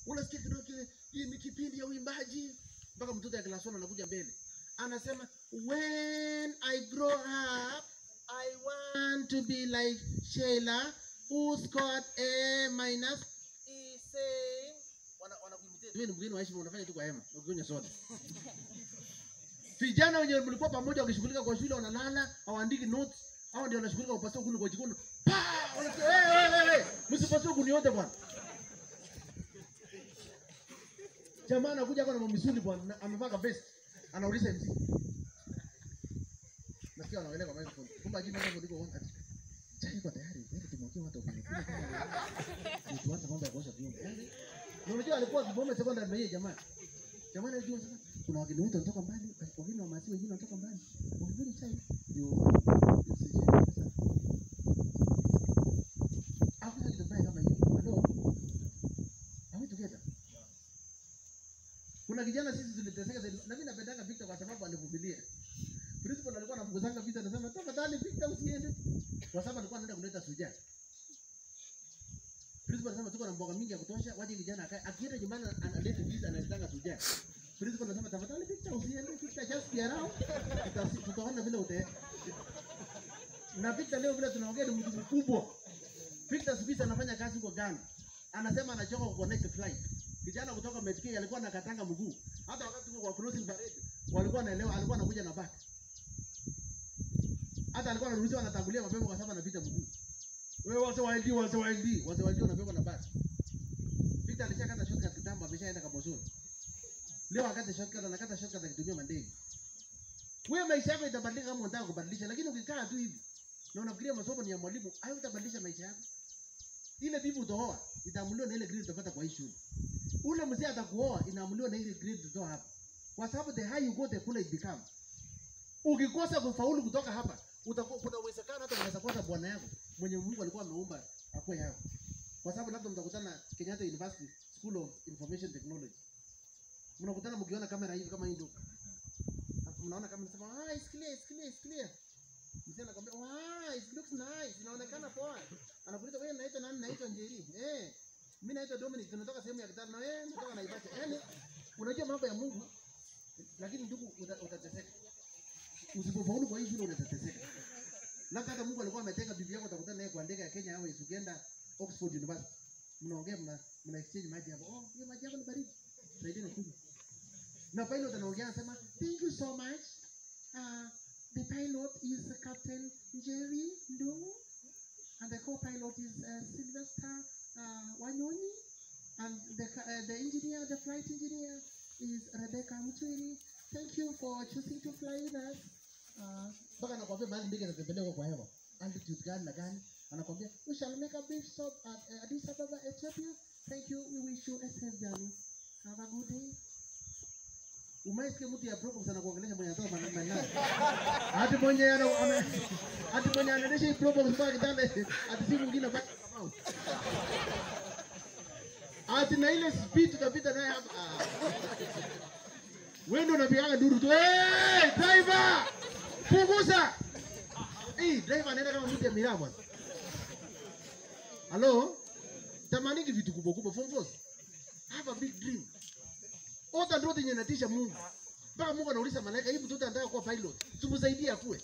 unasikia kidogo kile, hii ni kipindi ya uimbaji, mpaka mtoto ya class 1 anakuja mbele anasema, when I grow up I want to be like Sheila who scored A minus is saying wana wanakuimitate wewe ni mgeni wa heshima unafanya tu kwa hema ukikunywa soda vijana wenye mlikuwa pamoja wakishughulika kwa shule wanalala hawaandiki notes hao ndio wanashughulika kupasua kuni kwa jikoni pa wanasema hey, hey, hey, hey, msipasue kuni yote bwana jamaa anakuja hapa na mamisuli bwana na- amevaa ka vest anauliza MC nasikia wanaongelea kwa microphone kumbe ajini mambo ndiko ati chai iko tayari wewe tumwakie watu kwenye kule kama tuanze mambo ya kuosha vyombo na unajua alikuwa kibome sekondari na yeye jamaa jamaa anajua sasa kuna wageni wote wanatoka mbali wageni wa maziwa wengine wanatoka mbali wangine chai ndio usije sasa hakuna kitu mbaya kama hiyo halo Are we together? Kuna kijana sisi tuliteseka zaidi. Na mimi napendanga Victor kwa sababu alivumilia. Principal alikuwa anafukuzanga Victor anasema tafadhali Victor usiende. Kwa sababu alikuwa anaenda kuleta suja. Principal anasema tuko na mboga mingi ya kutosha, waje kijana akae. Akienda nyumbani analeta Victor analetanga suja. Principal anasema tafadhali Victor usiende, Victor just be around. Tutasi- Tutaona vile utaenda. Na Victor leo vile tunaongea ni mtu mkubwa. Victor Sibisa anafanya kazi huko Ghana. Anasema anachoka ku connect flight. Kijana kutoka Metk alikuwa anakatanga mguu. Hata wakati tuko kwa closing parade walikuwa wanaelewa alikuwa anakuja na back. Hata alikuwa anaruhusiwa anatangulia mapema kwa sababu anapita mguu. Wewe wase wa LD wase wa LD wase wa LD wanabeba na back. Victor alishakata shortcut kitambo ameshaenda Kabosoni. Leo akate shortcut anakata shortcut akitumia mandege. Wewe maisha yako itabadilika kama unataka kubadilisha lakini ukikaa tu hivi na unafikiria masomo ni ya mwalimu, hayo utabadilisha maisha yako. Ile bibi utaoa itaamuliwa na ile grade utapata kwa hii shule. Ule mzee atakuoa inaamuliwa na ile grade utatoa hapa, kwa sababu the higher you go the cooler it becomes. Ukikosa kufaulu kutoka hapa, utakuwa kuna uwezekano hata unaweza kosa bwana yako mwenye Mungu alikuwa ameumba akuwe yako, kwa sababu labda mtakutana Kenyatta University School of Information Technology, mnakutana mkiona kamera hivi kama hii ndio mnaona kama nasema ah, it's clear, it's clear, it's clear. Mzee anakwambia wow, it looks nice, inaonekana poa. Anakuuliza wewe unaitwa nani? Naitwa Njeri. Eh, mimi naitwa Dominic, tunatoka sehemu ya Kitale na wewe unatoka Naivasha. Yaani unajua mambo ya Mungu, lakini ndugu uta- utateseka. Usipofaulu kwa hii shule utateseka. Labda hata Mungu alikuwa ameteka bibi yako utakutana naye kwa ndege ya Kenya Airways ukienda Oxford University. Mnaongea mna, mna exchange maji hapo. Oh, hiyo maji yako ni baridi. Saidieni kunywa. Na pilot anaongea anasema, "Thank you so much. Uh, the pilot is Captain Jerry Ndungu, and the co-pilot is uh, Sylvester uh, Wanyonyi, and the, ca- uh, the engineer, the flight engineer is Rebecca Mutwiri. Thank you for choosing to fly with us. Uh, mpaka anakwambia mahali ndege inatembelea kwa hewa altitude gani na gani, anakwambia we shall make a brief stop at uh, Addis Ababa, Ethiopia. Thank you. We wish you a safe journey. Have a good day. Umaisikia mtu ya Probox anakuongelesha mwenye anatoka maneno maneno. Hati mwenye ana ame- hati mwenye anaendesha hii Probox mpaka kitanda hati si mwingine bali kama Hati na ile speed tutapita naye hapa. Ah. Wewe ndio unapigaga duru tu. Hey, driver! Punguza! Eh, driver anaenda kama mtu ya miraa bwana. Hello? Tamaniki vitu kubwa kubwa form force. Have a big dream. Ota ndoto yenye inatisha Mungu. Mpaka Mungu anauliza malaika, hii mtoto anataka kuwa pilot. Tumsaidie akue.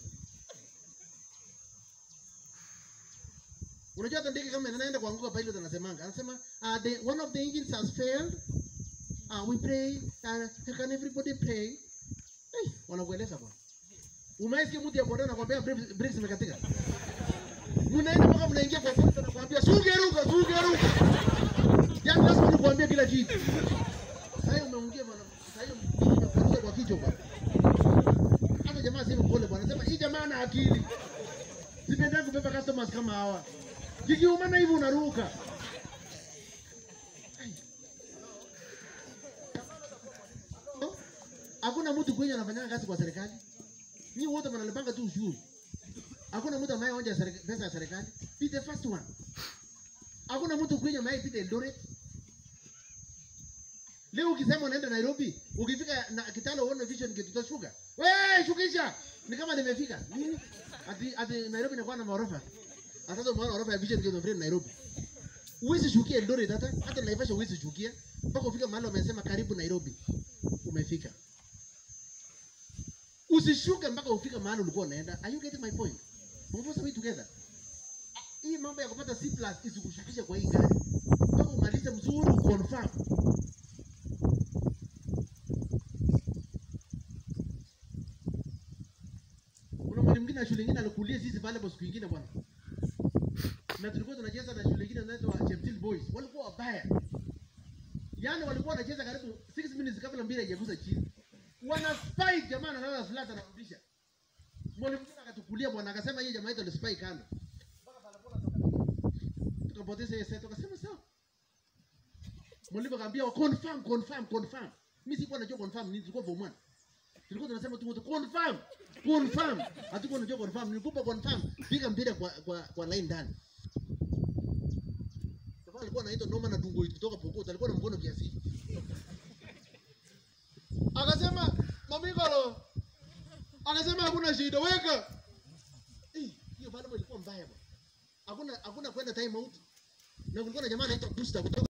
Unajua hata ndege kama inaenda kuanguka pilot anasemanga, anasema uh, the, one of the engines has failed. Uh, we pray, uh, can everybody pray? Hey, wanakueleza bwana. Umeisikia mtu ya boda anakuambia brakes brakes zimekatika. Mnaenda mpaka mnaingia kwa polisi anakuambia sugeruka, sugeruka. Yaani lazima nikuambie kila kitu. Sasa umeongea bwana. Sasa hiyo unakuja kwa kichwa bwana. Hata jamaa sema pole bwana. Sema hii jamaa ana akili. Sipendagi kubeba customers kama hawa. Kikiumana hivi unaruka. Ai. Hakuna mtu kwenye anafanya kazi kwa serikali. Ni wote mnalipanga tu ushuru. Hakuna mtu anayeonja serika- pesa ya serikali. Be the first one. Hakuna mtu kwenye anayepita Eldoret. Leo ukisema unaenda Nairobi, ukifika na Kitale uone vision gate utashuka. Wewe shukisha. Ni kama nimefika. Nini? Ati ati Nairobi inakuwa na maorofa. Sasa umeona orofa ya vision gate of Nairobi. Huwezi shukia Eldoret hata hata Naivasha huwezi shukia mpaka ufika mahali wamesema karibu Nairobi. Umefika. Usishuke mpaka ufike mahali ulikuwa unaenda. Are you getting my point? Mvosa we together. Hii mambo ya kupata C+ isikushukishe kwa hii gari. Mpaka umalize mzuri confirm. Kuna mwalimu mwingine wa shule nyingine alikulia sisi pale kwa siku nyingine bwana. Na tulikuwa tunacheza na shule nyingine inaitwa Cheptil Boys. Walikuwa wabaya. Yaani walikuwa wanacheza karibu 6 minutes kabla mpira haijagusa chini. Wana spike jamaa anaanza flat anarudisha. Mwalimu mwingine akatukulia bwana akasema yeye jamaa yetu ni spike kando. Mpaka pale bola toka. Tukapoteza hiyo set tukasema sawa. Mwalimu akamwambia confirm confirm confirm. Mimi sikuwa najua confirm nini tulikuwa form 1. Tulikuwa tunasema tu wote confirm confirm. Hatukuwa tunajua confirm. Nilikupa confirm. Piga mpira kwa kwa, kwa line ndani. Sasa alikuwa anaitwa Noma na Dungo kutoka Pokot. Alikuwa na mkono kiasi. hivi. Akasema Mamikolo. Akasema hakuna shida weka. Eh, hiyo bado ilikuwa mbaya bwana. Hakuna hakuna kwenda time out. Na kulikuwa na jamaa anaitwa Busta kutoka